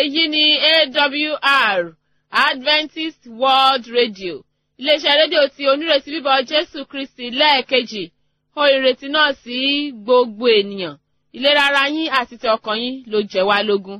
èyí ni awr adventist world radio iléeṣẹ́ rédíò tí onírètí bíbọ̀ jésù kristi lẹ́ẹ̀kejì ó ìrètí náà sí gbogbo ènìyàn ìlera ara yín àti ti ọkàn yín ló jẹ́ wá lógún.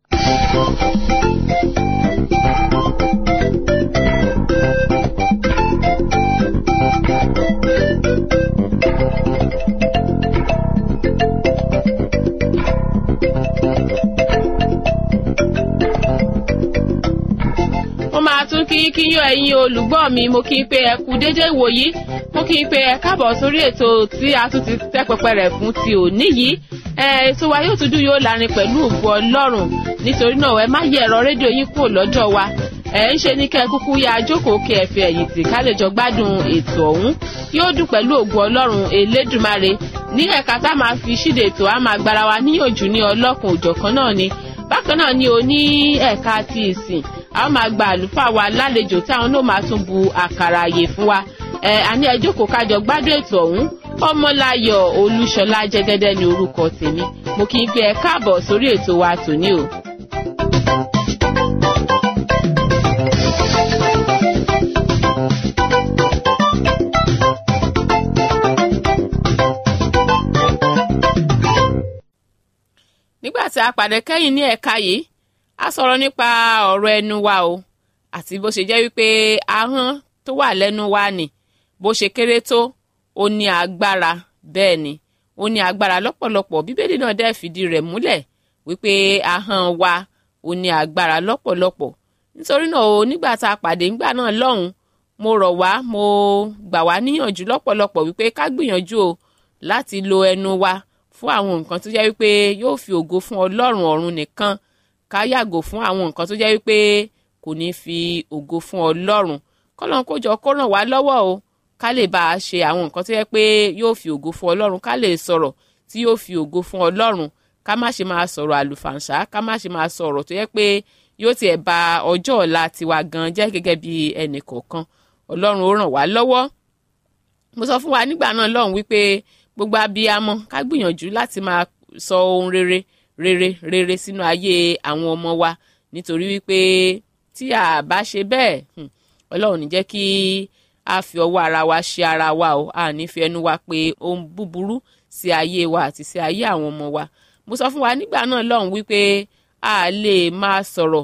mo máa tún kí kí yán ẹ̀yin olùgbọ́ mi mo kí n pé ẹ kú déédé ìwòyí mo kí n pé ẹ káàbọ̀ sórí ètò tí a tún ti tẹ́ pẹpẹ rẹ̀ fún ti òní yìí ẹ ètò wa yóò tún dùn yóò lárin pẹ̀lú ògo ọlọ́run nítorí náà ẹ má yẹ ẹ̀rọ rédíò yín kúrò lọ́jọ́ wa ẹ ń ṣe ní kẹ́ ẹ kúkú ya jókòó kí ẹ fi ẹ̀yìn tì ká lè jọ gbádùn ètò ọ̀hún yóò dùn pẹ̀lú ògo ọlọ́run elédùmarè ní ẹ̀ka tá a máa fi ṣíde ètò a máa gbára wa níyànjú ní ọlọ́kùn òjọ̀kan náà ni bákan náà ni o ní ẹ̀ka ti ìsìn a máa gba àlùfáà wa lálejò tí àwọn náà máa tún bu àkàrà àyè fún wa ẹ àní ẹ jókòó kájọ gbádùn ètò ọ̀hún ọmọláyọ̀ olúṣọlá jẹ́gẹ́dẹ́ ní orúkọ tèmi mo kì í gbé ẹ káàbọ̀ sórí ètò wa tòní o. nígbà tí a pàdé kẹ́yìn ní ẹ̀ka yìí a sọ̀rọ̀ nípa ọ̀rọ̀ ẹnu wa o àti bó ṣe jẹ́ wípé ahọ́n tó wà lẹ́nu wa nì bó ṣe kéré tó ó ní agbára bẹ́ẹ̀ ni ó ní agbára lọ́pọ̀lọpọ̀ bíbélì náà dẹ́ fìdí rẹ̀ múlẹ̀ wípé ahọ́n wa ó ní agbára lọ́pọ̀lọpọ̀ nítorí náà o nígbà tá a pàdé ńgbà náà lọ́hùn mo rọ̀ wá mo gbà wá níyànjú lọ́pọ̀lọpọ̀ wípé ká gbìyànjú o láti lo ẹnu wa fún àwọn nǹkan tó jẹ́ wípé yóò fi ògo fún ọlọ́run ọ̀run nìkan ká yàgò fún àwọn nǹkan tó jẹ́ wípé kò ní fi ògo fún ọlọ́run kọ́lọ́n kó jọ kó ràn wá lọ́wọ́ o ká lè bá a ṣe àwọn nǹkan tó jẹ́ pé yóò fi ògo fún ọlọ́run ká lè sọ̀rọ̀ tí yóò fi ògo fún ọlọ́run ká má ṣe máa sọ̀rọ̀ àlùfàǹṣá ká má ṣe máa sọ̀rọ̀ tó jẹ́ pé yóò tiẹ̀ ba ọjọ́ ọ̀la tiwa gan jẹ́ gẹ́gẹ́ bí ẹnì kọ̀ọ̀kan ọlọ́run ó ràn wá lọ́wọ́ mo sọ fún wa nígbà náà lọ́hùn wípé gbogbo abiyamọ ká gbìyànjú láti máa sọ ohun rere rere rere sínú ayé àwọn ọmọ wa nítorí wípé tí a bá ṣe bẹ́ẹ̀ ọlọ́run ní jẹ́ kí a fi ọwọ́ ara wa ṣe ara wa o a ní fi ẹnu wa pé ohun búburú sí ayé wa àti sí ayé àwọn ọmọ wa mo sọ fún wa nígbà náà lọ́hùn wípé a lè máa sọ̀rọ̀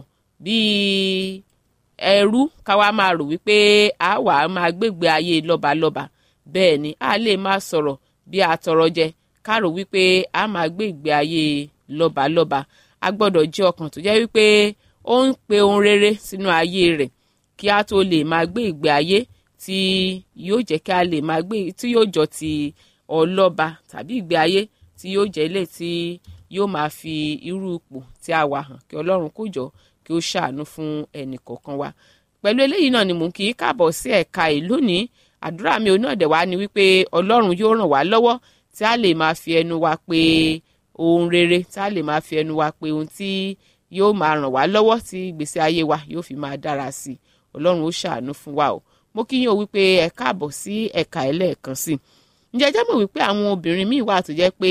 bíi ẹrú káwa máa rò wípé a wà á máa gbégbé ayé lọ́balọ́ba bẹ́ẹ̀ ni a lè máa sọ̀rọ̀ bí atọrọjẹ ká rò wípé a máa gbé ìgbé ayé lọ́balọ́ba a gbọ́dọ̀ jẹ́ ọkàn tó jẹ́ wípé ó ń pe ohun rere sínú ayé rẹ̀ kí a tó lè máa gbé ìgbé ayé tí yóò jẹ́ kí a lè máa gbé tí yóò jọ ti ọlọ́ba tàbí ìgbé ayé tí yóò jẹ́ ilé tí yóò máa fi irú ipò tí a wà hàn kí ọlọ́run kó jọ kí ó ṣàánú fún ẹnì kọ̀ọ̀kan wa pẹ̀lú eléyìí náà ni mò ń kí í káàbọ̀ sí ẹ̀ka ìlú ní àdúrà mi ò náà dẹ̀ wá ni wípé ọlọ́run yóò ràn wá lọ́wọ́ tí a lè máa fi ẹnu wa pé ohun rere tí a lè máa fi ẹnu wa pé ohun tí yóò máa ràn wá lọ́wọ́ tí ìgbésí ayé wa yóò fi máa dára sí i ọlọ́run ó ṣàánú fún wa o mo kí yín o wípé ẹ káàbọ̀ sí ẹ̀ka ẹlẹ́ẹ̀kan sí i ǹjẹ́ jẹ́ mọ̀ wípé àwọn obìnrin míì wà tó jẹ́ pé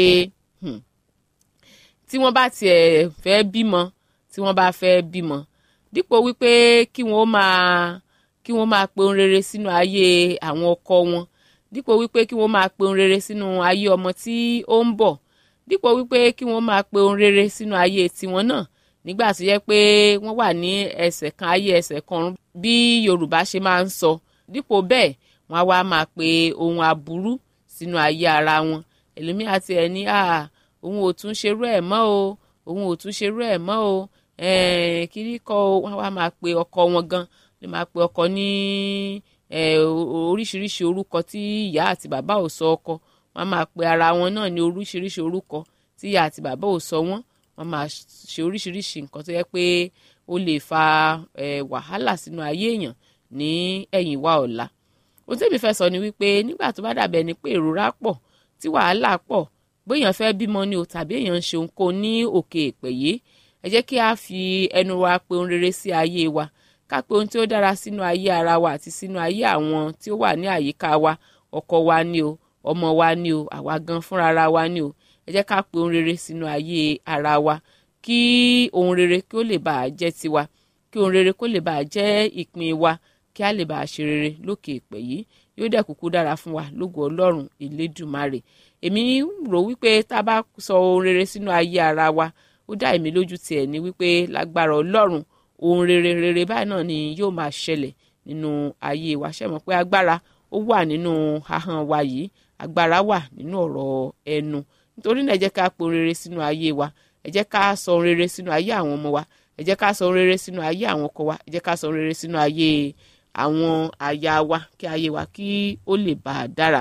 tí wọ́n bá tiẹ̀ fẹ́ bímọ tí wọ́n bá fẹ́ bímọ dípò wípé kí wọ́n máa kí wọ́n máa pe ohun rere sínú ayé àwọn ọkọ wọn dípò wípé kí wọ́n máa pe ohun rere sínú ayé ọmọ tí ó ń bọ̀ dípò wípé kí wọ́n máa pe ohun rere sínú ayé tiwọn náà nígbà tó yẹ pé wọ́n wà ní ẹsẹ̀ kan ayé ẹsẹ̀ kan bí Yorùbá ṣe máa ń sọ dípò bẹ́ẹ̀ wọ́n á wá máa pe ohun aburú sínú ayé ara wọn ẹlòmíà ti ẹ̀ ní à òun ò tún ṣerú ẹ̀ mọ́ o òun ò tún ṣerú ẹ̀ mọ́ o kiri kọ́ wọ́n á wá máa pe ọkọ wọn gan lè máa pe ọkọ ní oríṣiríṣi orúkọ tí ìyá àti bàbá ò sọ ọkọ wọ́n máa pe ara wọn náà ní oríṣiríṣi orúkọ tí ìyá àti bàbá ò sọ wọ́n wọ́n máa ṣe oríṣiríṣi nǹkan tó yẹ pé ó lè fa wàhálà sínú ayé èèyàn ní ẹ̀yìn wá ọ̀la ohun tí èmi fẹ́ sọ ni wípé nígbà tó bá dàbẹ̀ ni pé ìrora pọ̀ tí wàhálà pọ̀ bóyá fẹ́ bímọ ni o tàbí èèyàn ń ṣe ohunkóhun ní òkè èpè yìí ẹ jẹ́ kí a fi ẹnu wa pe ohun rere sí ayé wa ká pe ohun tí ó dára sínú ayé ara wa àti sínú ayé àwọn tí ó wà ní àyíká wa ọkọ wa ni o ọmọ wa ni o àwa gan fúnra wa ni o ẹ jẹ́ ká pe ohun rere sínú ayé ara wa kí ohun rere kí ó lè bàa jẹ́ tiwa kí ohun rere kó lè bàa jẹ́ ìpín wa kí a lè bàa ṣe rere lókè ìpè yìí yóò dẹ̀ kúkú dára fún wa lógo ọlọ́run elédùmarè èmi rò wípé tá a bá sọ ohun rere sínú ayé ara wa ó dá èmi lójú tiẹ̀ ní wípé lágbára ọlọ́run ohun rere rere báyìí náà ni yóò máa ṣẹlẹ̀ nínú ayé wa ṣe mọ̀ pé agbára ó wà nínú ahọ́n wa yìí agbára wà nínú ọ̀rọ̀ ẹnu nítorí náà ẹ jẹ́ ká po rere sínú ayé wa ẹ jẹ́ ká sọ rere sínú ayé àwọn ọmọ wa ẹ jẹ́ ká sọ rere sínú ayé àwọn ọkọ wa ẹ jẹ́ ká sọ rere sínú ayé àwọn aya wa kí ayé wa kí ó lè bá a dára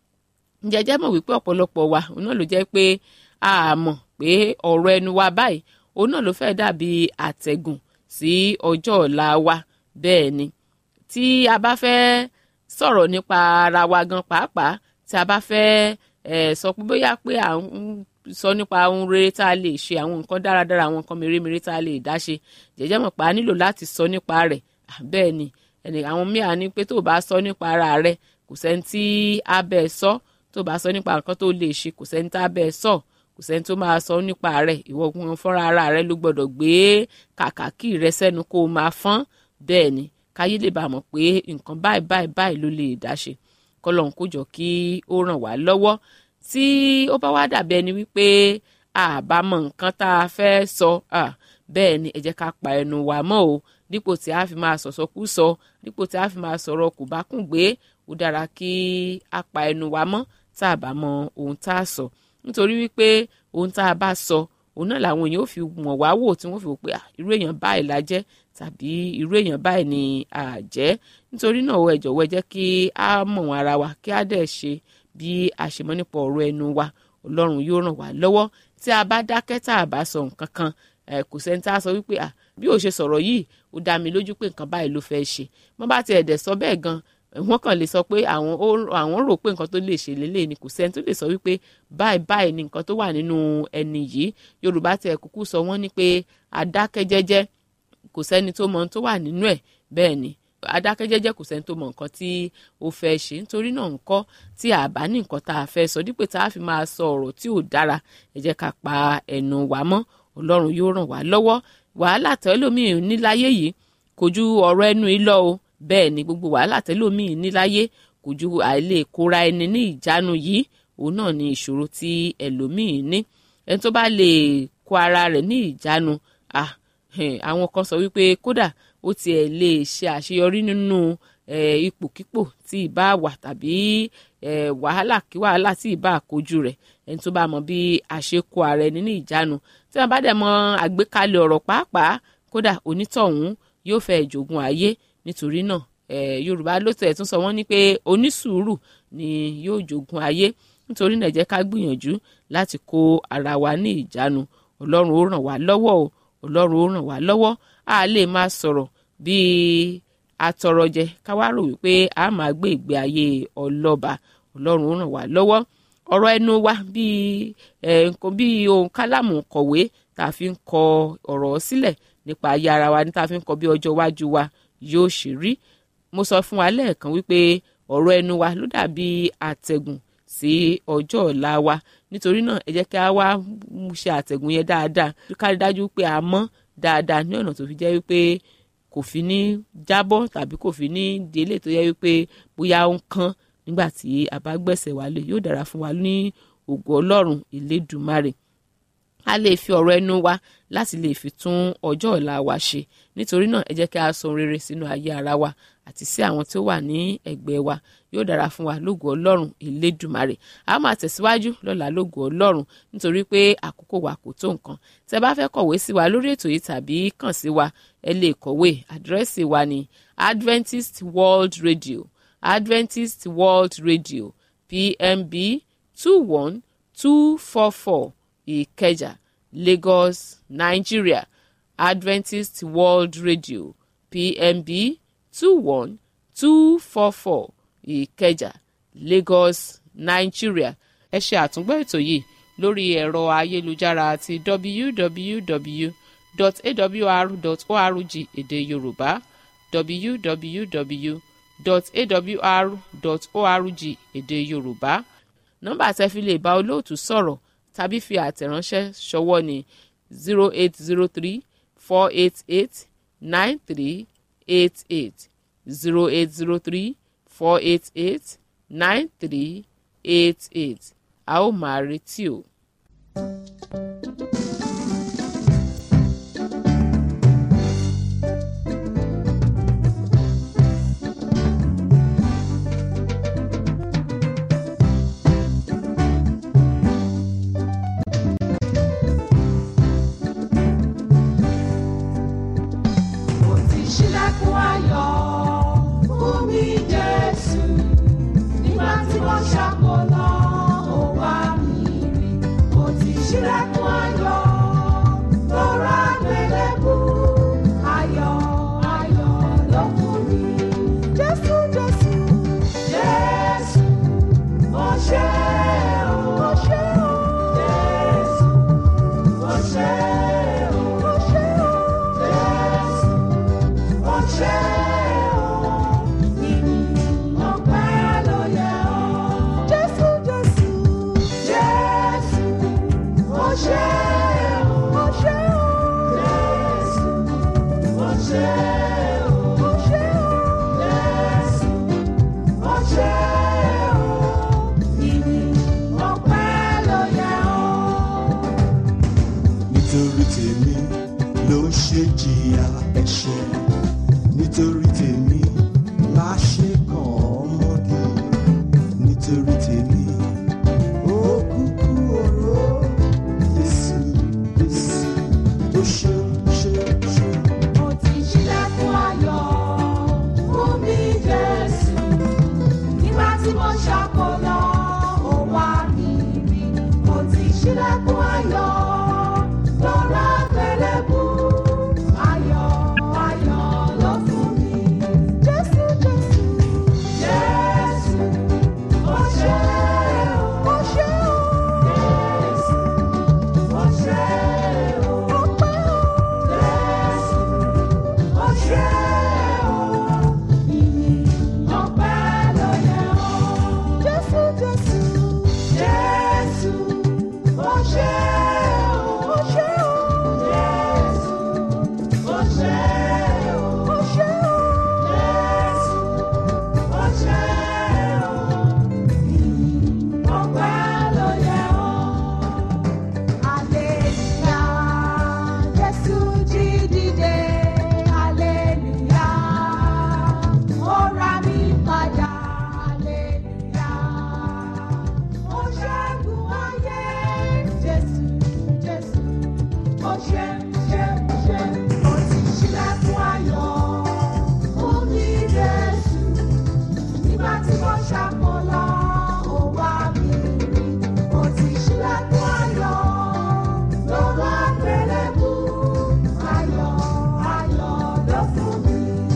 ǹjẹ́ jẹ́ mọ̀ wípé ọ̀pọ̀lọpọ̀ wa òun náà ló jẹ́ pé a mọ̀ pé ọ̀rọ̀ ẹnu wa báyìí òun náà ló fẹ́ dàbí àtẹ̀gùn sí ọjọ́ ọ̀la wa bẹ́ẹ̀ ni tí a bá fẹ́ sọ̀rọ̀ nípa ara wa gan pàápàá tí a bá fẹ́ ẹ̀ sọ pé bóyá pé à ń sọ nípa ohun rere tá a lè ṣe àwọn nǹkan dáradára àwọn nǹkan mèremère tá a lè dá ṣe jẹ́jẹ́ mọ̀ pé a nílò láti sọ nípa rẹ̀ bẹ́ẹ̀ ni ẹnì àwọn míà ní pé tó o bá sọ nípa ara rẹ kò sẹ́ni tí á bẹ́ẹ̀ sọ tó o bá sọ nípa nǹkan tó lè ṣe kò sẹ́ni tá a bẹ́ẹ̀ sọ kò sẹ́ni tó máa sọ nípa rẹ̀ ìwọ gan fúnra ara rẹ ló gbọ́dọ̀ gbé kàkàkí rẹ sẹ́nu kó o máa fọ́n bẹ́ẹ̀ ni káyé lè bá mọ̀ pé nǹkan báyìí báyìí báyìí ló lè dá ṣe kọ́lọ́hún kó jọ kí ó ràn wá lọ́wọ́ tí ó bá wá dàbí ẹni wípé àbámọ̀ nǹkan tá a fẹ́ sọ bẹ́ẹ̀ ni ẹ jẹ́ ká pa ẹnu wa mọ́ o dípò tí a fi máa sọ̀sọ́kú sọ dípò tí a fi máa sọ̀rọ̀ kò bá kùn gbé ó dára kí a pa ẹnu wa mọ́ tá a bá mọ ohun tá a sọ nítorí wípé ohun tá a bá sọ òun náà làwọn èèyàn ò fi mọ̀ wá wò tí wọ́n fi wò pé irú èèyàn báyìí la jẹ́ tàbí irú èèyàn báyìí ni a jẹ́ nítorí náà ẹ jọ̀wọ́ ẹ jẹ́ kí a mọ̀ ara wa kí a dẹ̀ ṣe bí a ṣe mọ̀ nípa ọ̀rọ̀ ẹnu wa ọlọ́run yóò ràn wá lọ́wọ́ tí a bá dákẹ́ tá a bá sọ nǹkan kan kò sẹ́ni tá a sọ wípé bí ó ṣe sọ̀rọ̀ yìí ó dá mi lójú pé nǹkan báyìí ló fẹ́ ṣe wọ́n bá tiẹ̀ dẹ̀ sọ bẹ́ẹ̀ gan wọ́n kàn lè sọ pé àwọn àwọn rò pé nǹkan tó lè ṣe lélẹ̀ ni kò sẹ́ni tó lè sọ wípé báyìí báyìí ni nǹkan tó wà nínú ẹni yìí yorùbá tiẹ̀ kúkú sọ wọ́n ní pé adákẹ́jẹ́jẹ́ kò sẹ́ni tó mọ ohun tó wà nínú ẹ̀ bẹ́ẹ̀ ni adákẹ́jẹ́jẹ́ kò sẹ́ni tó mọ nǹkan tí ó fẹ́ ṣe nítorí náà ńkọ́ tí a bá ní nǹkan tá a fẹ́ sọ dípò tá a fi máa sọ ọ̀rọ̀ tí ò dára ẹ jẹ́ ká pa ẹnu wa mọ́ ọlọ́run yóò ràn wá lọ́wọ́ wàhálà tẹ́lómìn níláyé yìí kò ju ọ̀rọ̀ ẹnu yìí lọ o bẹ́ẹ̀ ni gbogbo wàhálà tẹ́lómìn níláyé kò ju àìlè kóra ẹni ní ìjánu yìí òun náà ni ìṣòro tí ẹlòmíì ní ẹni tó bá lè kó ara rẹ̀ ní ìjánu ah àwọn kan sọ wípé kódà ó tiẹ̀ lè ṣe àṣeyọrí nínú ipòkípò tí ìbá wà tàbí wàhálà kí wàhálà tí ìbá kojú rẹ̀ ẹni tó bá mọ bí àṣekọ ara ẹni ní ìjánu tí wọn bá dẹ̀ mọ àgbékalẹ̀ ọ̀rọ̀ pàápàá kódà onítọ̀hún yóò fẹ́ jogún ayé nítorí náà yorùbá ló tẹ̀ tún sọ wọ́n ní pé onísùúrù ni yóò jogún ayé nítorí náà jẹ́ ká gbìyànjú láti kó ara wa ní ìjánu ọlọ́run ó ràn wá lọ́wọ́ o ọlọ́run ó ràn wá lọ́wọ́ a lè máa sọ̀rọ̀ bíi atọrọjẹ ká wá rò wípé a máa gbé ìgbé ayé ọlọ́ba ọlọ́run ó ràn wá lọ́wọ́ ọ̀rọ̀ ẹnu wa bíi nǹkan bíi ohun kálámù kọ̀wé tá a fi ń kọ ọ̀rọ̀ sílẹ̀ nípa ayé ara wa ní tá a fi ń kọ bí ọjọ́ iwájú wa yóò ṣe rí mo sọ fún wa lẹ́ẹ̀kan wípé ọ̀rọ̀ ẹnu wa ló dàbí àtẹ̀gùn sí ọjọ́ ọ̀la wa nítorí náà ẹ jẹ́ kí a wá ṣe àtẹ̀gùn yẹn dáadáa ká rí dájú pé a mọ́ dáadáa ní ọ̀nà tó fi jẹ́ wípé kò fi ní jábọ́ tàbí kò fi ní délé tó yẹ wípé bóyá ó ń kán nígbà tí a bá gbẹ̀sẹ̀ wálé yóò dára fún wa ní ògo ọlọ́run ìlédùmarè a lè fi ọ̀rọ̀ ẹnu wa láti lè fi tún ọjọ́ ọ̀la wa ṣe nítorí náà ẹ jẹ́ kí a sọ rere sínú ayé ara wa àti sí àwọn tí ó wà ní ẹ̀gbẹ́ wa yóò dára fún wa lógo ọlọ́run ìlédùmarè a máa tẹ̀síwájú lọ́la lógo ọlọ́run nítorí pé àkókò wa kò tó nǹkan tẹ́ bá fẹ́ kọ̀wé sí wa lórí ètò yìí tàbí kàn sí wa ẹ lè kọ̀wé àdírẹ́sì wa ní Adventist World Radio Adventist World Radio PMB two one two four four Ìkẹjà Lagos Nigeria Adventist World Radio PMB two one two four four ìkẹjà lagos nigeria ẹ ṣe àtúngbọ́ ètò yìí lórí ẹ̀rọ ayélujára àti www.awr.org èdè yorùbá www.awr.org èdè yorùbá nọ́mbà tẹ́ fi lè bá olóòtú sọ̀rọ̀ tàbí fi àtẹ̀ránṣẹ́ ṣọwọ́ ni zero eight zero three four eight eight nine three eight eight zero eight zero three four eight eight nine three eight eight a ó máa retí o. Mo ti ṣílẹ̀kùn ayọ̀ fún mi Jésù. Nígbà tí mo ṣàkólọ́, ó wá mi rí. Mo ti ṣílẹ̀kùn ayọ̀ lọ́rọ̀ àgbélébù. Ayọ̀ ayọ̀ ló fún mi. Jésù Jésù Jésù mo ṣe o. Mo ṣe o. Jésù mo ṣe o. Mo ṣe o. Jésù ọṣẹ o ìyìn ọpẹ́ ló yẹ ọ́. jésù jésù jésù ọṣẹ o ọṣẹ o jésù ọṣẹ o ọṣẹ o jésù ọṣẹ o ìyìn ọpẹ́ ló yẹ ọ́. nítorí tèmi ló ṣe jìyà ẹ̀ṣẹ̀ nítorí tèmi la ṣe kàn ọmọdé nítorí tèmi ó kúkú oró Jésù Jésù ó ṣe ṣe ṣe. Mo ti ṣílẹ̀kùn ayọ̀ fún mi Jésù. Nígbà tí mo ṣàkólọ́, ó wá mi rí. Mo ti ṣílẹ̀kùn ayọ̀ lọ́rọ̀ àgbélébù. Ayọ̀ ayọ̀ ló fún mi. Jésù Jésù Jésù ó ṣe o. Ó ṣe o. Jésù ó ṣe o. Ọpẹ́ o. Jésù ọṣẹ o ìyìn ọpẹ́ ló yẹ ọ́. jésù jésù jésù ọṣẹ o ọṣẹ o jésù ọṣẹ o ọṣẹ o jésù ọṣẹ o ìyìn ọpẹ́ ló yẹ ọ́. Aleluya, Jésù jí dìde, aleluya, ó ra mi padà, aleluya, ó ṣẹ́gun ayé, Jésù, Jésù, ó ṣe, ṣe, ṣe, ó ti ṣílẹ̀kùn ayọ̀ fún mi, Jésù nígbà tí mo ṣàkólọ́ ó wá mi rí mo ti ṣílẹ̀kùn ayọ̀ lọ́wọ́ àgbélébù ayọ̀ ayọ̀ ló fún mi.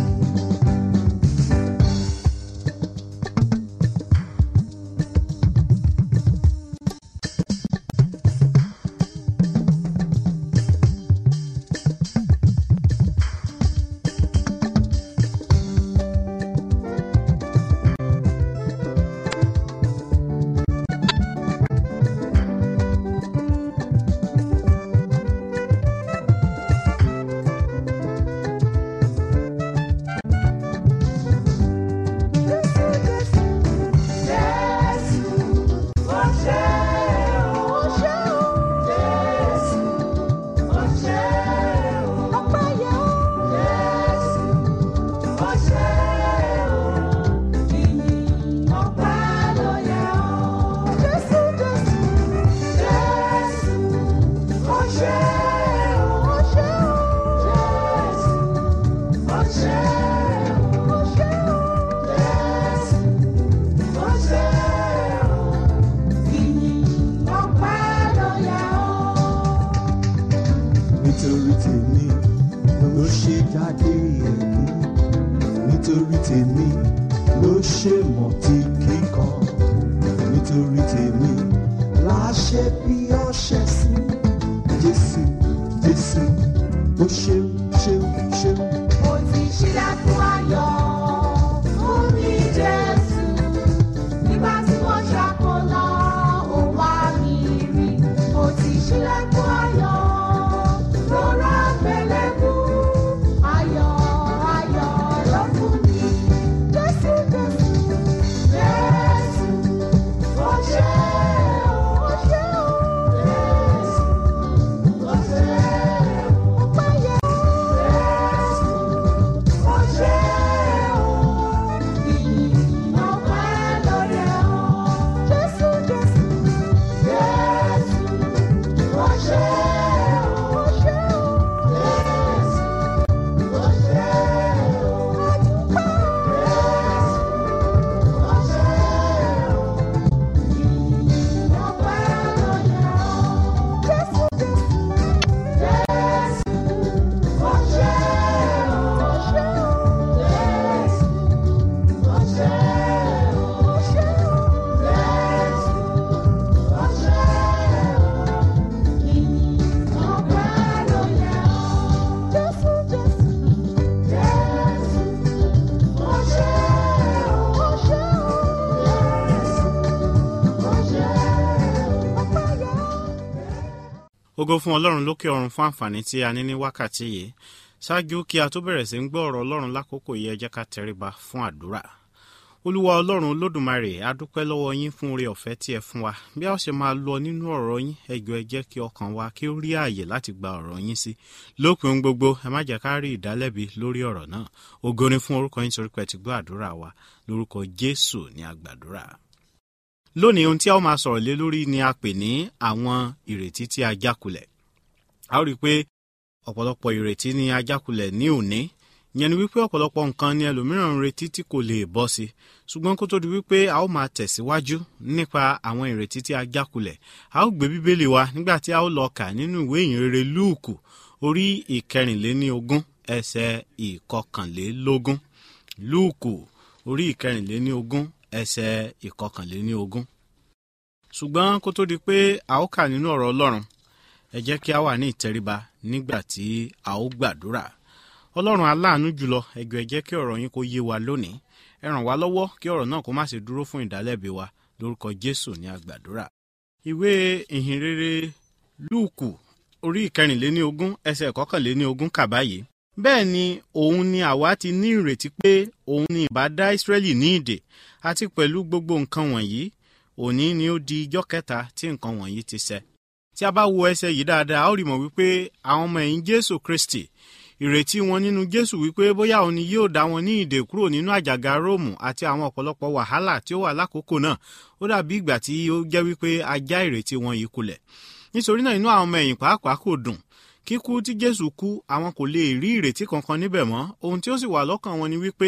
Jésù Jésù Jésù ó ṣe o ó ṣe o Jésù ó ṣe o ọpẹ́ yẹ o Jésù ó ṣe o ìyìn ọpẹ́ ló yẹ ọ́. Jésù Jésù Jésù ó ṣe o ó ṣe o Jésù ó ṣe o ó ṣe o. Jésù ó ṣe o ìyìn ọpẹ́ ló yẹ ọ́. nítorí tèmi ló ṣe jáde ẹ̀kún nítorí tèmi ló ṣe mọ̀tí kíkan nítorí tèmi la ṣe bí ọṣẹ sí Jésù Jésù ó ṣeun ṣeun ṣeun. Mo ti ṣílẹ̀kùn ayọ̀ fún mi Jésù. Nígbà tí mo ṣàkólọ́, ó wá mi rí. Mo ti ṣílẹ̀kùn ayọ̀ ògo fún ọlọ́run lókè ọ̀run fún àǹfààní tí a ní ní wákàtí yìí ṣáájú kí a tó bẹ̀rẹ̀ sí ń gbọ́ ọ̀rọ̀ ọlọ́run lákòókò yìí ẹ jẹ́ ká tẹríba fún àdúrà olúwa ọlọ́run olódùmarè a dúpẹ́ lọ́wọ́ yín fún oore ọ̀fẹ́ tí ẹ fún wa bí a ó ṣe máa lọ nínú ọ̀rọ̀ yín ẹ jọ̀ọ́ ẹ jẹ́ kí ọkàn wa kí ó rí ààyè láti gba ọ̀rọ̀ yín sí lópin ohun gbogbo ẹ má jẹ́ ká rí ìdálẹ́bi lórí ọ̀rọ̀ náà ògo ni fún orúkọ yín torí pé ẹ ti gbọ́ àdúrà wa lórúkọ jésù ní àgbàdúrà lónìí ohun tí a ó máa sọ̀rọ̀ lé lórí ni a pè ní àwọn ìrètí tí a jákulẹ̀ a ó rí i pé ọ̀pọ̀lọpọ̀ ìrètí ni a jákulẹ̀ ní òní ìyẹn ni wípé ọ̀pọ̀lọpọ̀ nǹkan ni ẹlòmíràn ń retí tí kò lè bọ́ sí ṣùgbọ́n kó tó di wípé a ó máa tẹ̀síwájú nípa àwọn ìrètí tí a jákulẹ̀ a ó gbé bíbélì wa nígbà tí a ó lọ kà nínú ìwé ìyìnrere lúùkù orí ìkẹrìnléníogún ẹsẹ̀ ìkọkànlélógún lúùkù orí ìkẹrìnléníogún ẹsẹ̀ ìkọkànléníogún ṣùgbọ́n kó tó di pé a ó kà nínú ọ̀rọ̀ ọlọ́run ẹ jẹ́ kí a wà ní ìtẹríba nígbà tí a ó gbàdúrà ọlọ́run aláàánú jùlọ ẹgbẹ́ ẹ jẹ́ kí ọ̀rọ̀ yín kó yé wa lónìí ẹ ràn wá lọ́wọ́ kí ọ̀rọ̀ náà kó má ṣe dúró fún ìdálẹ́bi wa lórúkọ jésù ní àgbàdúrà. ìwé ìhìnrere lúùkù orí ìkẹrìnléníogún ẹsẹ̀ ìkọkànléníogún kà báyìí bẹ́ẹ̀ ni òun ni àwa ti ní ìrètí pé òun ni ìbá dá ìsírẹ́lì ní ìdè àti pẹ̀lú gbogbo nǹkan wọ̀nyí òní ni ó di ijọ́ kẹta tí nǹkan wọ̀nyí ti ṣẹ tí a bá wo ẹsẹ̀ yìí dáadáa a ó rí mọ̀ wípé àwọn ọmọ ẹ̀yìn jésù kristi ìrètí wọn nínú jésù wípé bóyá òun ni yóò dá wọn ní ìdè kúrò nínú àjàgà róòmù àti àwọn ọ̀pọ̀lọpọ̀ wàhálà tí ó wà lákòókò náà ó dàbí ìgbà tí ó jẹ́ wípé a já ìrètí wọn yìí kulẹ̀ nítorí náà inú àwọn ọmọ ẹ̀yìn pàápàá kò dùn kíkú tí jésù kú àwọn kò lè rí ìrètí kankan níbẹ̀ mọ́ ohun tí ó sì wà lọ́kàn wọn ni wípé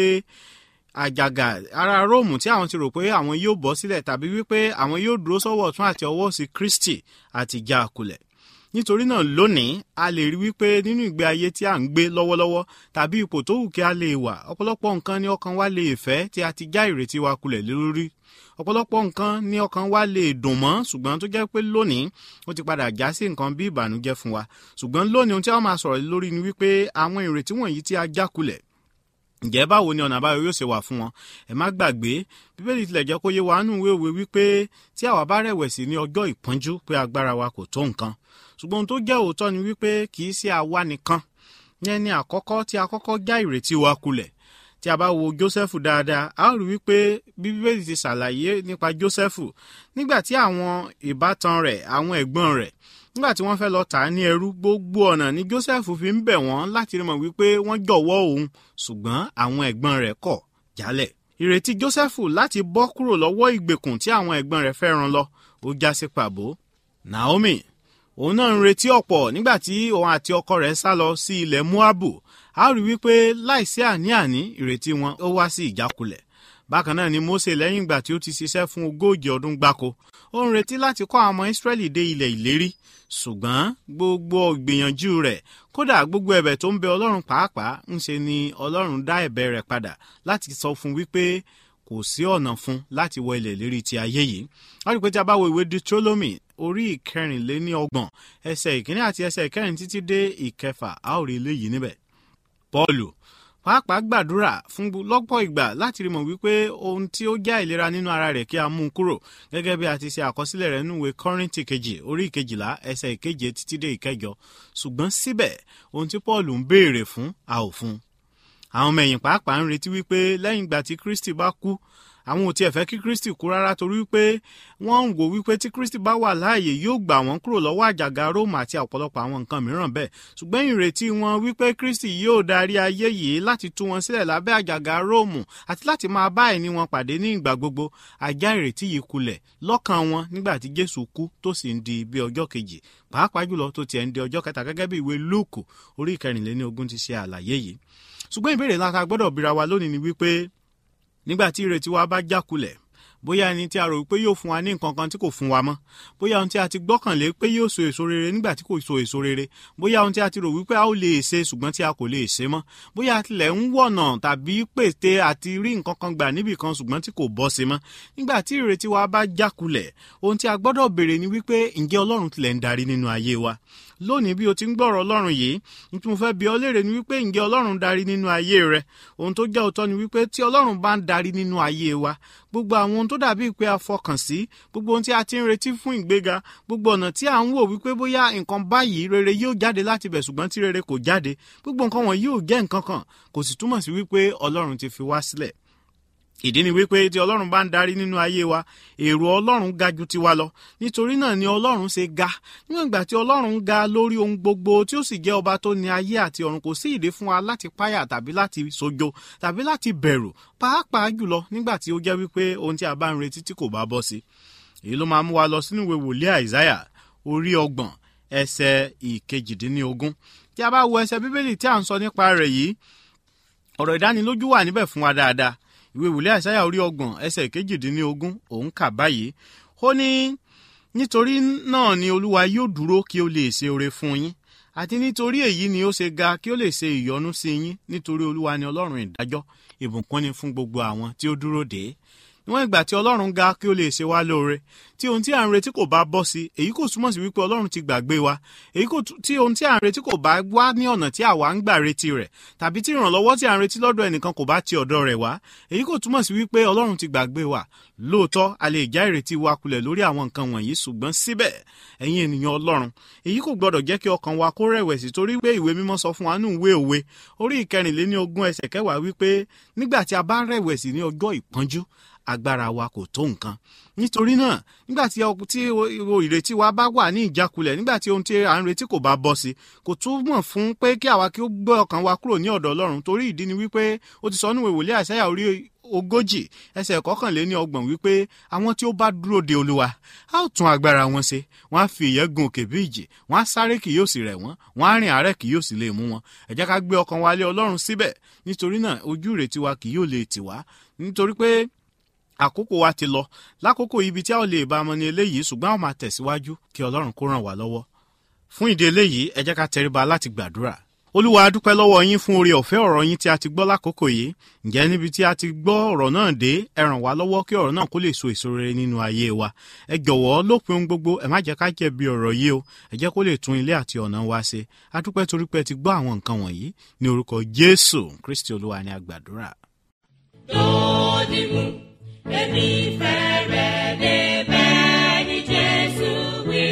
àjàgà ara róòmù tí àwọn ti rò pé àwọn yóò bọ́ sílẹ̀ tàbí wípé àwọn yóò dúró sọ́wọ́ ọ̀tún àti ọwọ́ sí kristi àti já a kulẹ̀ nítorí náà lónìí a lè rí wípé nínú ìgbé ayé tí a ń gbé lọ́wọ́lọ́wọ́ tàbí ipò tó wù kí a lè wà ọ̀pọ̀lọpọ̀ nǹkan ní ọkàn wa lè fẹ́ tí a ti já ìrètí wa kulẹ̀ lórí ọ̀pọ̀lọpọ̀ nǹkan ní ọkàn wa lè dùn mọ́ ṣùgbọ́n tó jẹ́ pé lónìí ó ti padà já sí nǹkan bí ìbànújẹ́ fún wa ṣùgbọ́n lónìí ohun tí a máa sọ̀rọ̀ lórí ni wípé àwọn ìrètí wọ̀nyí tí a já kulẹ̀ ǹjẹ́ báwo ni ọ̀nà àbáyọ yóò ṣe wà fún wọn ẹ má gbàgbé bíbélì tilẹ̀ jẹ́ kó yé wa nù wéwèé wípé tí àwa bá rẹ̀wẹ̀sì ní ọjọ́ ìpọ́njú pé agbára wa kò tó nǹkan ṣùgbọ́n ohun tó jẹ́ òótọ́ ni wípé kì í ṣe àwa nìkan yẹn ni àkọ́kọ́ tí a kọ́kọ́ já ìrètí wa kulẹ̀ tí a bá wo jósẹ́fù dáadáa a ó rí wípé bíbélì ti ṣàlàyé nípa jósẹ́fù nígbà tí àwọn ìbátan rẹ̀ àwọn ẹ̀gbọ́n rẹ̀ nígbà tí wọ́n fẹ́ lọ tà á ní ẹrú gbogbo ọ̀nà ni joseph fi ń bẹ̀ wọ́n láti rí mọ̀ wípé wọ́n jọ̀wọ́ òun ṣùgbọ́n àwọn ẹ̀gbọ́n rẹ̀ kọ̀ jálẹ̀. ìrètí joseph láti bọ́ kúrò lọ́wọ́ ìgbèkùn tí àwọn ẹ̀gbọ́n rẹ̀ fẹ́ ràn lọ ó já sí pàbó. naomi òun náà ń retí ọ̀pọ̀ nígbà tí òun àti ọkọ rẹ̀ sá lọ sí ilẹ̀ moabu a rí wípé láìsí àní-àní ìrètí wọn ó wá sí ìjákulẹ̀ bákan náà ni mose lẹ́yìn ìgbà tí ó ti ṣiṣẹ́ fún ogójì ọdún gbáko ó ń retí láti kọ́ àwọn ọmọ israẹli dé ilẹ̀ ìlérí ṣùgbọ́n gbogbo ìgbìyànjú rẹ̀ kódà gbogbo ẹ̀bẹ̀ tó ń bẹ ọlọ́run pàápàá ń ṣe ni ọlọ́run dá ẹ̀bẹ̀ rẹ̀ padà láti sọ fún wípé kò sí ọ̀nà fún láti wọ ilẹ̀ ìlérí ti ayé yìí wọ́n rí i pé tí a bá wo ìwé deuteronomy orí ìkẹrìnléní ọgbọ̀n ẹsẹ̀ ìkíní àti ẹsẹ̀ ìkẹrin títí dé ìkẹfà a ó rí eléyìí níbẹ̀ paulu pàápàá gbàdúrà fún lọ́pọ̀ ìgbà láti rí mọ̀ wípé ohun tí ó já ìlera nínú ara rẹ̀ kí a mú un kúrò gẹ́gẹ́ bí a ti ṣe àkọsílẹ̀ rẹ̀ nínú ìwé kọ́rìntì kejì orí ìkejìlá ẹsẹ̀ ìkeje títí dé ìkẹjọ ṣùgbọ́n síbẹ̀ ohun tí paul ń béèrè fún a ò fún un. àwọn ọmọ ẹ̀yìn pàápàá ń retí wípé lẹ́yìn ìgbà tí kristi bá kú àwọn ò tiẹ̀ fẹ́ kí kristi kú rárá torí wípé wọ́n ń wò wípé tí kristi bá wà láàyè yóò gbà wọ́n kúrò lọ́wọ́ àjàgà róòmù àti ọ̀pọ̀lọpọ̀ àwọn nǹkan mìíràn bẹ́ẹ̀ ṣùgbọ́n ìrètí wọn wípé kristi yóò darí ayé yìí láti tú wọn sílẹ̀ lábẹ́ àjàgà róòmù àti láti máa bá ẹni wọn pàdé ní ìgbà gbogbo àjá ìrètí yìí kulẹ̀ lọ́kàn wọn nígbà tí jésù kú tó sì ń di bí ọjọ́ kejì pàápàá jùlọ tó tiẹ̀ ń di ọjọ́ kẹta gẹ́gẹ́ bí ìwé lúùkù orí ìkẹrìnléní ogún ti ṣe àlàyé yìí ṣùgbọ́n ìbéèrè láta gbọ́dọ̀ bíra wa lónìí ni wípé nígbà tí ìrètí wa bá jákulẹ̀ bóyá ẹni tí a rò pé yóò fún wa ní nǹkan kan tí kò fún wa mọ́ bóyá ohun tí a ti gbọ́kànlé pé yóò so èso rere nígbà tí kò so èso rere bóyá ohun tí a ti rò wípé a ó lè ṣe ṣùgbọ́n tí a kò lè ṣe mọ́ bóyá a tilẹ̀ ń wọ̀nà tàbí pète àti rí nǹkan kan gbà níbì kan ṣùgbọ́n tí kò bọ́ sí mọ́ nígbà tí ìrètí wa bá jákulẹ̀ ohun tí a gbọ́dọ̀ béèrè ni wípé ǹjẹ́ ọlọ́run tilẹ̀ ń darí nínú ayé wa lónìí bí o ti ń gbọ́rọ̀ ọlọ́run yìí ní tí mo fẹ́ bi ọ́ léèrè ni wípé ǹjẹ́ ọlọ́run darí nínú ayé rẹ ohun tó jẹ́ òótọ́ ni wípé tí ọlọ́run bá ń darí nínú ayé wa gbogbo àwọn ohun tó dàbí pé a fọkàn sí gbogbo ohun tí a ti ń retí fún ìgbéga gbogbo ọ̀nà tí à ń wò wípé bóyá nǹkan báyìí rere yóò jáde láti bẹ̀ ṣùgbọ́n tí rere kò jáde gbogbo nǹkan wọn yóò jẹ́ nǹkan kan kò sì túmọ̀ sí wípé ọlọ́run ti fi wá sílẹ̀ ìdí ni wípé tí ọlọ́run bá ń darí nínú ayé wa èrò ọlọ́run ga ju tiwa lọ nítorí náà ni ọlọ́run ṣe ga níwọ̀n ìgbà tí ọlọ́run ga lórí ohun gbogbo tí ó sì jẹ́ ọba tó ní ayé àti ọ̀run kò sí ìdí fún wa láti páyà tàbí láti sojo tàbí láti bẹ̀rù pàápàá jùlọ nígbà tí ó jẹ́ wípé ohun tí a bá ń retí tí kò bá bọ́ sí èyí ló máa mú wa lọ sínú ìwé wòlíì àìsáyà orí ọgbọ̀n ẹsẹ̀ ìkejìdínlógún tí a bá wo ẹsẹ̀ bíbélì tí à ń sọ nípa rẹ̀ yìí ọ̀rọ̀ ìdánilójú wà níbẹ̀ fún wa dáadáa ìwé ìwòlẹ́ àìsáyà orí ọgbọ̀n ẹsẹ̀ kejìdínlógún òun kà báyìí ó ní nítorí náà ni olúwa yóò dúró kí ó lè ṣe oore fún yín àti nítorí èyí ni ó ṣe ga kí ó lè ṣe ìyọ́nú sí yín nítorí olúwa ni ọlọ́run ìdájọ́ ìbùkún ni fún gbogbo àwọn tí ó dúró dè é níwọ̀n ìgbà tí ọlọ́run ga kí ó lè ṣe wá lóore tí ohun tí à ń retí kò bá bọ́ sí èyí kò túmọ̀ sí wípé ọlọ́run ti gbàgbé wa èyí kò tí ohun tí à ń retí kò bá wá ní ọ̀nà tí àwa ń gbà retí rẹ̀ tàbí tí ìrànlọ́wọ́ tí à ń retí lọ́dọ̀ ẹnìkan kò bá ti ọ̀dọ̀ rẹ̀ wá èyí kò túmọ̀ sí wípé ọlọ́run ti gbàgbé wa lóòótọ́ a lè já ìrètí wa kulẹ̀ lórí àwọn nǹkan wọ̀nyí ṣùgbọ́n síbẹ̀ ẹ̀yin ènìyàn ọlọ́run èyí kò gbọ́dọ̀ jẹ́ kí ọkàn wa kó rẹ̀wẹ̀sì torí pé ìwé mímọ́ sọ fún wa nínú ìwé òwe orí ìkẹrìnléní ogún ẹsẹ̀ kẹwàá wípé nígbà tí a bá rẹ̀wẹ̀sì ní ọjọ́ ìpọ́njú agbára wa kò tó nǹkan nítorí náà nígbà tí ìrètí wa bá wà ní ìjákulẹ̀ nígbà tí ohun tí à ń retí kò bá bọ́ sí kò túmọ̀ fún pé kí àwa kí ó gbé ọkàn wa kúrò ní ọ̀dọ̀ ọlọ́run torí ìdí ni wípé ó ti sọ nínú ìwòlé àṣàyà orí ogójì ẹsẹ̀ kọkànléní ọgbọ̀n wípé àwọn tí ó bá dúró de olúwa a ó tún agbára wọn ṣe wọn á fi ìyẹ́ gun òkè bí ìjì wọn á sáré kì yóò sì rẹ̀ wọ́n wọn á rìn àárẹ̀ kì yóò sì lè mú wọn ẹ jẹ́ ká gbé ọkàn wa lé ọlọ́run síbẹ̀ nítorí náà ojú ìrètí wa kì yóò lè tì wá nítorí pé àkókò wa ti lọ lákòókò ibi tí a ò lè bá ọmọ ní eléyìí ṣùgbọ́n a máa tẹ̀síwájú kí ọlọ́run kó ràn wá lọ́wọ́ fún ìdí eléyìí ẹ jẹ́ ká tẹríba láti gbàdúrà olúwa a dúpẹ́ lọ́wọ́ yín fún oore ọ̀fẹ́ ọ̀rọ̀ yín tí a ti gbọ́ lákòókò yìí ǹjẹ́ níbi tí a ti gbọ́ ọ̀rọ̀ náà dé ẹ ràn wá lọ́wọ́ kí ọ̀rọ̀ náà kó lè so èso rere nínú ayé wa ẹ jọ̀wọ́ lópin ohun gbogbo ẹ má jẹ́ ká jẹ̀bi ọ̀rọ̀ yìí o ẹ jẹ́ kó lè tún ilé àti ọ̀nà wa ṣe a dúpẹ́ torí pé ẹ ti gbọ́ àwọn nǹkan wọ̀nyí ní orúkọ jésù kristi olúwa ni a gbàdúrà. lónìí èmi fẹ́rẹ̀ débẹ̀ ní jésù wí.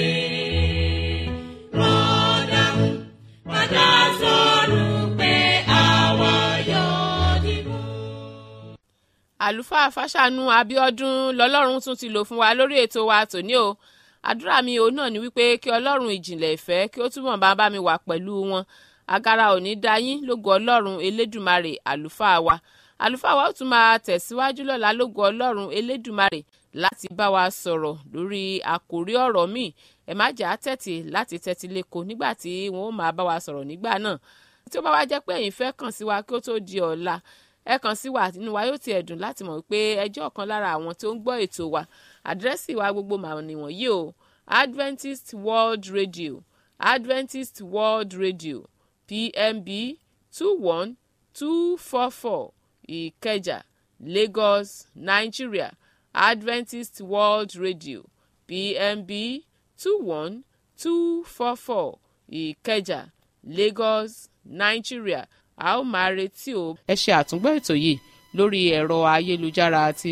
rọ́dà padà sọ̀rọ̀ pé àwa yóò dìbò. àlùfáà fàṣànù abiodun lọlọ́run tún ti lò fún wa lórí ètò wa tòní o àdúrà mi òun náà ni wípé kí ọlọ́run ìjìnlẹ̀ ìfẹ́ kí ó túbọ̀ bá bá mi wà pẹ̀lú wọn agara ò ní dá yín lógo ọlọ́run elédùmarè àlùfáà wa àlùfáà wa ó tún máa tẹ̀síwájú lọ́la lógo ọlọ́run elédùmarè láti bá wa sọ̀rọ̀ lórí àkòrí ọ̀rọ̀ míì ẹ má jà á tẹ̀tì láti tẹ́tí lẹ́kọ̀ọ́ nígbà tí wọ́n ó máa bá wa sọ̀rọ̀ nígbà náà tí ó bá wá jẹ́ pé ẹ̀yin fẹ́ kàn sí wa kí ó tó di ọ̀la ẹ kàn sí wa nínú wa yóò ti ẹ̀dùn láti mọ̀ pé ẹjọ́ kan lára àwọn tó ń gbọ́ ètò wa àdírẹ́sì wa gbogbo màá nìwọ̀nyí o Adventist World Radio Adventist World Radio PMB two one two four four Ìkẹjà Lagos Nigeria Adventist World Radio PMB two one two four four Ìkẹjà Lagos Nigeria a ó máa retí o. ẹ ṣe àtúngbọ́ ètò yìí lórí ẹ̀rọ ayélujára ti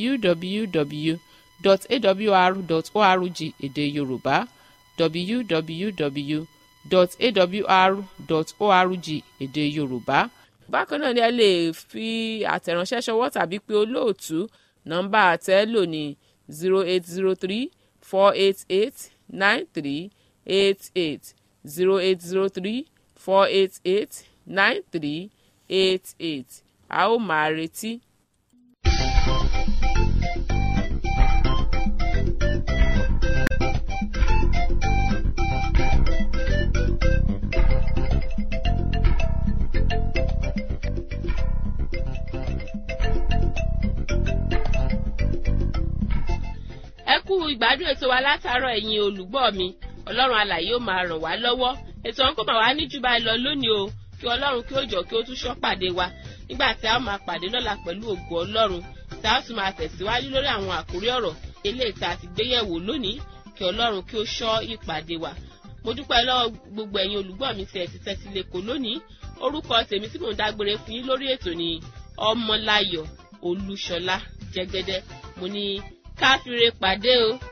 www.awr.org èdè Yorùbá www.awr.org èdè Yorùbá bákan náà ni ẹ lè fi àtẹ̀ránṣẹ́ ṣọwọ́ tàbí pé olóòtú nọ́mbà àtẹ́lò ní zero eight zero three four eight eight nine three eight eight zero eight zero three four eight eight nine three eight eight a ó máa retí. ẹ kú ìgbádùn ètò wa látàárọ̀ ẹ̀yin olùgbọ́ mi ọlọ́run alàyè ó máa ràn wá lọ́wọ́ ètò ọ̀hún kò máa wá ní jù báyìí lọ lónìí o kí ọlọ́run kí ó jọ kí ó tún ṣọ́ pàdé wa nígbà tí a ó máa pàdé lọ́la pẹ̀lú ògo ọlọ́run tí a ó sì máa tẹ̀síwájú lórí àwọn àkórí ọ̀rọ̀ eléyìí tá a ti gbéyẹ̀wò lónìí kí ọlọ́run kí ó ṣọ́ ìpàdé wa mo dúpẹ́ lọ́wọ́ gbogbo ẹ̀yin olùgbọ́ mi tí ẹ ti tẹ́tí lẹ́kọ̀ọ́ lónìí orúkọ tèmi tí mò ń dágbére fún yín lórí ètò ni ọmọláyọ̀ olúṣọlá jẹ́gẹ́dẹ́ mo ní káfíńre pàdé o.